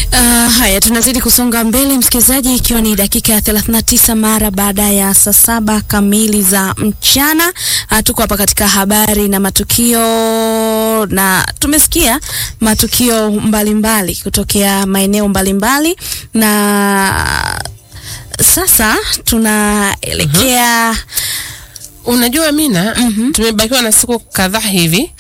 Uh, haya tunazidi kusonga mbele msikilizaji, ikiwa ni dakika ya 39 mara baada ya saa saba kamili za mchana. Uh, tuko hapa katika habari na matukio na tumesikia matukio mbalimbali mbali kutokea maeneo mbalimbali na sasa tunaelekea Unajua Mina, tumebakiwa na siku kadhaa hivi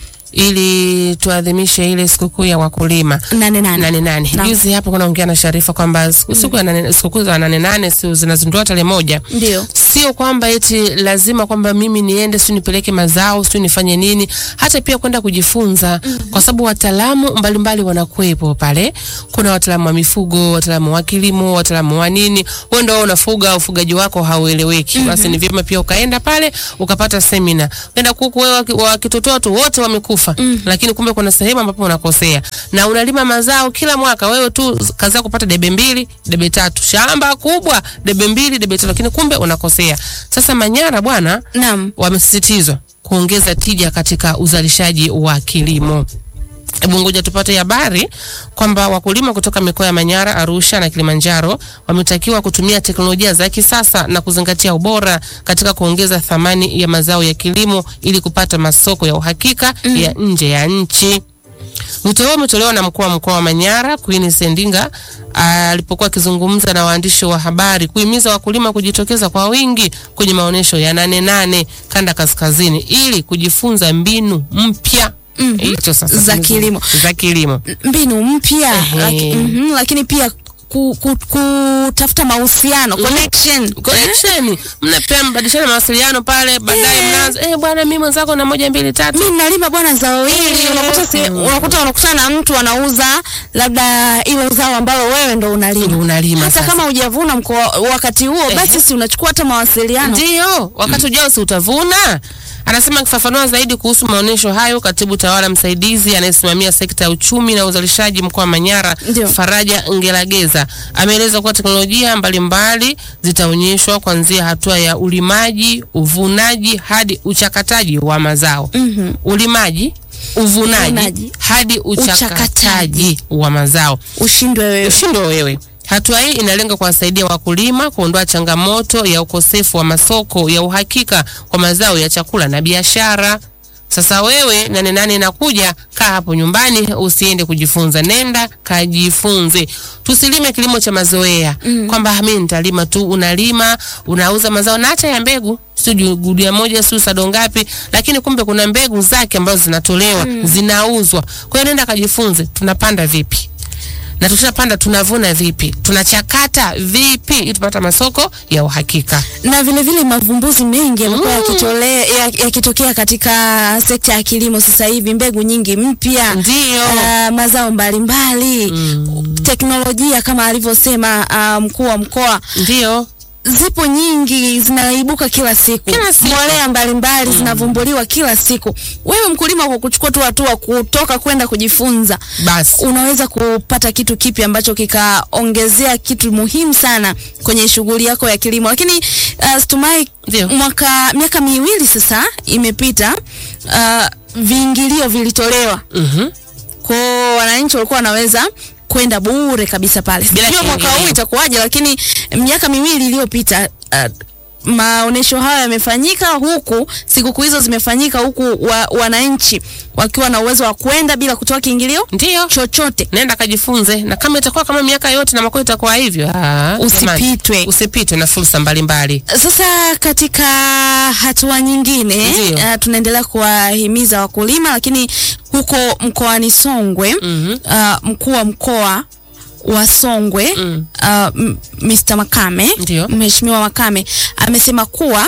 ili tuadhimishe ile sikukuu ya wakulima nane nane. nane nane. Naam. Juzi hapo kuna ongea na Sharifa kwamba siku siku ya nane- sikukuu za nane nane si zinazindua tarehe moja. Ndio. Sio kwamba eti lazima kwamba mimi niende si nipeleke mazao si nifanye nini, hata pia kwenda kujifunza kwa sababu wataalamu mbalimbali wanakuwepo pale. Kuna wataalamu wa mifugo, wataalamu wa kilimo, wataalamu wa nini. Wewe ndio unafuga, ufugaji wako haueleweki, basi ni vyema pia ukaenda pale ukapata semina. Uenda kuku wewe waki- wakitotoa tu wote wamekufa, lakini kumbe kuna sehemu ambapo unakosea na unalima mazao kila mwaka, wewe tu kazi yako kupata debe mbili, debe tatu, shamba kubwa, debe mbili, debe tatu, lakini kumbe unakosea. Sasa Manyara bwana, Naam. wamesisitizwa kuongeza tija katika uzalishaji wa kilimo. Hebu ngoja tupate habari kwamba wakulima kutoka mikoa ya Manyara, Arusha na Kilimanjaro wametakiwa kutumia teknolojia za kisasa na kuzingatia ubora katika kuongeza thamani ya mazao ya kilimo ili kupata masoko ya uhakika ya nje ya nchi. Wito huo umetolewa na mkuu wa mkoa wa Manyara Queen Sendinga alipokuwa akizungumza na waandishi wa habari kuhimiza wakulima kujitokeza kwa wingi kwenye maonyesho ya nane nane kanda kaskazini ili kujifunza mbinu mpya hicho sasa Za tumezo- kilimo. za kilimo. mbinu mpya Ehe. laki, mhm, lakini pia ku, ku, kutafuta mahusiano connection Connection, mnapea mbadilishana mawasiliano pale, baadaye Eh. mnaanza eh, bwana mimi mwenzako na moja mbili tatu. mi nalima bwana zao hili Eh. unakuta se, unakuta unakutana na mtu anauza labda ilo zao ambalo wewe ndo unalima Ndio unalima hata sasa. kama hujavuna mkoa wakati huo basi si unachukua hata mawasiliano Ndio, wakati ujao si utavuna. Anasema akifafanua zaidi kuhusu maonyesho hayo, katibu tawala msaidizi anayesimamia sekta ya uchumi na uzalishaji mkoa wa Manyara, Ndio. Faraja Ngelageza, ameeleza kuwa teknolojia mbalimbali zitaonyeshwa kuanzia hatua ya ulimaji, uvunaji hadi uchakataji wa mazao. Mhm. Ulimaji, uvunaji Uvunaji. hadi uchakataji Uchakataji. wa mazao. ushindwe wewe Ushindwe wewe. Hatua hii inalenga kuwasaidia wakulima kuondoa changamoto ya ukosefu wa masoko ya uhakika kwa mazao ya chakula na biashara. Sasa wewe nane nane inakuja, kaa hapo nyumbani, usiende kujifunza, nenda kajifunze. Tusilime kilimo cha mazoea kwamba mimi nitalima tu. Unalima, unauza mazao na hata ya mbegu, sio gunia moja, sio sado ngapi, lakini kumbe kuna mbegu zake ambazo zinatolewa, zinauzwa. Kwa hiyo nenda kajifunze, tunapanda vipi na tukishapanda tunavuna vipi, tunachakata vipi ili tupata masoko ya uhakika. na vile vile mavumbuzi mengi yamekuwa yakitolea ya- yakitokea katika sekta ya kilimo sasa hivi, mbegu nyingi mpya Ndio. ah, mazao mbalimbali teknolojia kama alivyosema ah, mkuu wa mkoa Ndio zipo nyingi zinaibuka kila siku, Kila siku. mbolea mbalimbali zinavumbuliwa kila siku. Wewe mkulima, kwa kuchukua tu hatua kutoka kwenda kujifunza, basi, unaweza kupata kitu kipi ambacho kikaongezea kitu muhimu sana kwenye shughuli yako ya kilimo. Lakini uh, Stumai, Ndio. mwaka miaka miwili sasa imepita, uh, viingilio vilitolewa mhm, kwa wananchi walikuwa wanaweza kwenda bure kabisa pale. Bila Sijui mwaka kiingilio. huu itakuwaje, lakini miaka miwili iliyopita uh, maonesho hayo yamefanyika huku, sikukuu hizo zimefanyika huku, wa, wananchi wakiwa na uwezo wa kwenda bila kutoa kiingilio ndio chochote. nenda kajifunze, na kama itakuwa kama miaka yote na mwaka itakuwa hivyo, ah, jamani, Usipitwe. usipitwe na fursa mbalimbali. Sasa katika hatua nyingine Ndio. uh, tunaendelea kuwahimiza wakulima, lakini huko mkoani Songwe Mhm. uh, mkuu wa mkoa wa Songwe Mm. uh, m- Mr. Makame Ndio. Mheshimiwa Makame amesema kuwa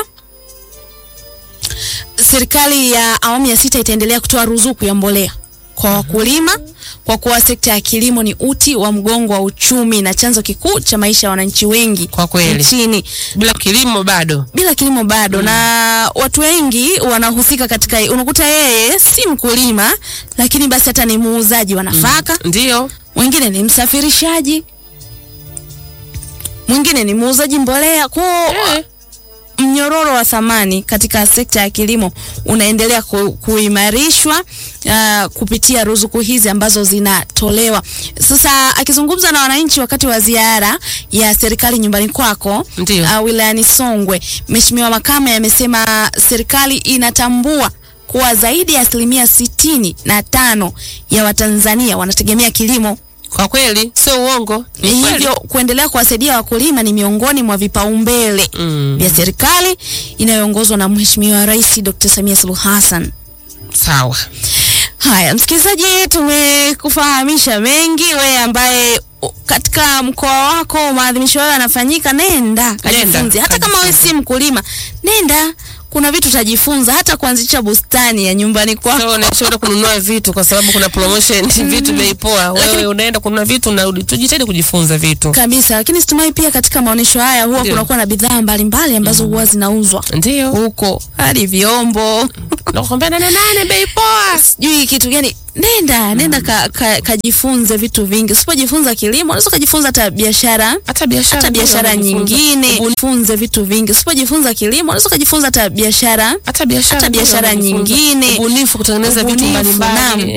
serikali ya awamu ya sita itaendelea kutoa ruzuku ya mbolea kwa wakulima kwa kuwa sekta ya kilimo ni uti wa mgongo wa uchumi na chanzo kikuu cha maisha ya wananchi wengi Kwa kweli. nchini Bila kilimo bado bila kilimo bado na watu wengi wanahusika katika unakuta yeye si mkulima lakini basi hata ni muuzaji wa nafaka ndio mwingine ni msafirishaji mwingine ni muuzaji mbolea kwao eh. mnyororo wa thamani katika sekta ya kilimo unaendelea ku, kuimarishwa uh, kupitia ruzuku hizi ambazo zinatolewa. Sasa akizungumza na wananchi wakati wa ziara ya serikali nyumbani kwako Ndiyo. uh, wilayani Songwe, Mheshimiwa Makame amesema serikali inatambua kuwa zaidi ya asilimia sitini na tano ya Watanzania wanategemea kilimo. Kwa kweli sio uongo, ni kweli. Hivyo kuendelea kuwasaidia wakulima ni miongoni mwa vipaumbele Mm, vya serikali inayoongozwa na Mheshimiwa Rais Dr. Samia Suluhu Hassan. sawa. Haya, msikilizaji, tumekufahamisha mengi. Wewe ambaye u- katika mkoa wako maadhimisho hayo yanafanyika, nenda kajifunze. Hata kama wewe si mkulima, nenda, kuna vitu utajifunza, hata kuanzisha bustani ya nyumbani kwako. So unaishaenda kununua vitu kwa sababu kuna promotion vitu bei poa. Wewe unaenda kununua vitu unarudi. Tujitahidi kujifunza vitu. kabisa lakini situmai pia katika maonyesho haya huwa Ndio. kunakuwa na bidhaa mbalimbali ambazo huwa zinauzwa Ndio. huko hadi vyombo Nakwambia nane nane bei poa. sijui kitu gani nenda nenda ka, ka, kajifunze vitu vingi usipojifunza kilimo unaweza ukajifunza hata biashara Hata biashara. hata pia biashara unajifunza. nyingine Ubuni- funze vitu vingi usipojifunza kilimo unaweza ukajifunza hata biashara Hata biashara. hata pia biashara unajifunza. nyingine. Ubunifu kutengeneza vitu Ubunifu, mbalimbali. naam.